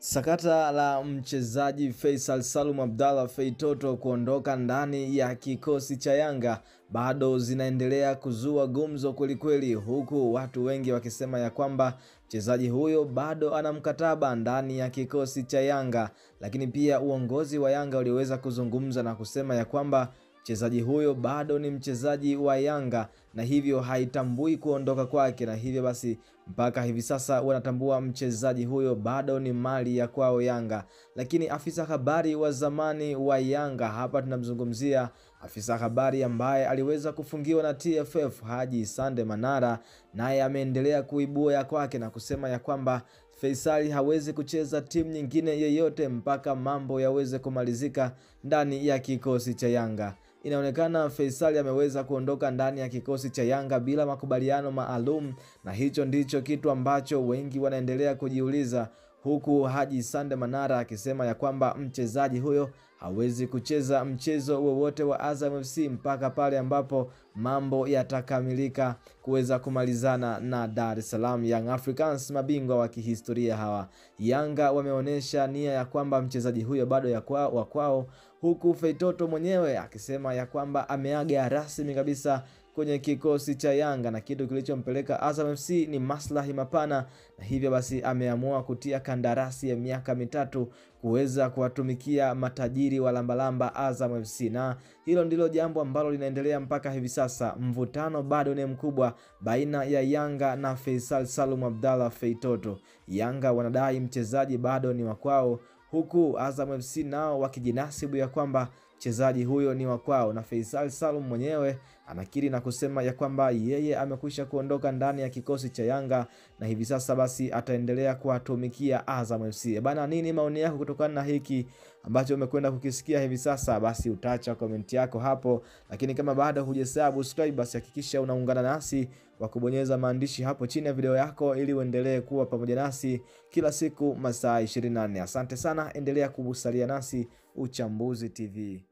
Sakata la mchezaji Faisal Salum Abdalla Feitoto kuondoka ndani ya kikosi cha Yanga bado zinaendelea kuzua gumzo kwelikweli, huku watu wengi wakisema ya kwamba mchezaji huyo bado ana mkataba ndani ya kikosi cha Yanga, lakini pia uongozi wa Yanga uliweza kuzungumza na kusema ya kwamba mchezaji huyo bado ni mchezaji wa Yanga na hivyo haitambui kuondoka kwake, na hivyo basi mpaka hivi sasa wanatambua mchezaji huyo bado ni mali ya kwao Yanga. Lakini afisa habari wa zamani wa Yanga, hapa tunamzungumzia afisa habari ambaye aliweza kufungiwa na TFF Haji Sande Manara, naye ameendelea kuibua ya kwake na kusema ya kwamba Faisali hawezi kucheza timu nyingine yeyote mpaka mambo yaweze kumalizika ndani ya kikosi cha Yanga. Inaonekana Faisali ameweza kuondoka ndani ya kikosi cha Yanga bila makubaliano maalum, na hicho ndicho kitu ambacho wengi wanaendelea kujiuliza, huku Haji Sande Manara akisema ya kwamba mchezaji huyo hawezi kucheza mchezo wowote wa Azam FC mpaka pale ambapo mambo yatakamilika kuweza kumalizana na Dar es Salaam Young Africans, mabingwa wa kihistoria hawa. Yanga wameonyesha nia ya kwamba mchezaji huyo bado ya kwa, wa kwao, huku Feitoto mwenyewe akisema ya kwamba ameaga rasmi kabisa kwenye kikosi cha Yanga na kitu kilichompeleka Azam FC ni maslahi mapana, na hivyo basi ameamua kutia kandarasi ya miaka mitatu kuweza kuwatumikia matajiri wa lambalamba Azam FC, na hilo ndilo jambo ambalo linaendelea mpaka hivi sasa. Mvutano bado ni mkubwa baina ya Yanga na Faisal Salum Abdalla Feitoto. Yanga wanadai mchezaji bado ni wa kwao huku Azam FC nao wakijinasibu ya kwamba mchezaji huyo ni wa kwao, na Faisal Salum mwenyewe anakiri na kusema ya kwamba yeye amekwisha kuondoka ndani ya kikosi cha Yanga na hivi sasa basi ataendelea kuwatumikia Azam FC. Bana, nini maoni yako kutokana na hiki ambacho umekwenda kukisikia hivi sasa? Basi utaacha komenti yako hapo, lakini kama bado hujasubscribe, basi hakikisha unaungana nasi kwa kubonyeza maandishi hapo chini ya video yako ili uendelee kuwa pamoja nasi kila siku masaa 24. Asante sana, endelea kubusalia nasi Uchambuzi TV.